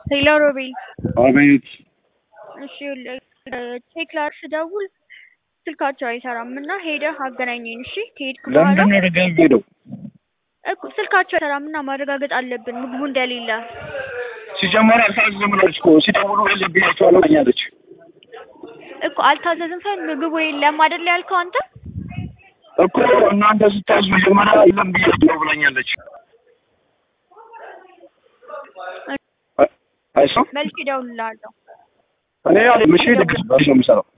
ሄሎ ሮቤል አቤት እሺ ቼክ ላድርግ ስደውል ስልካቸው አይሰራም እና ሄደህ አገናኘኝ እሺ ከሄድክ በኋላ ለምንድን ነው ድጋሚ ሄደው እኮ ስልካቸው አይሰራም እና ማረጋገጥ አለብን ምግቡ እንደሌለ ሲጀመር አልታዘዝም ብላለች እኮ ሲደውሉ ብያቸዋለሁ ብላኛለች እኮ አልታዘዝም ሳይሆን ምግቡ የለም አይደል ያልከው አንተ እኮ እናንተ ስታዙ መጀመሪያ የለም ብያቸው ብላኛለች አይሰማም መልክ እደውልልሃለሁ እኔ ያለ ምሽ ድግስ በሽ ነው የምሰራው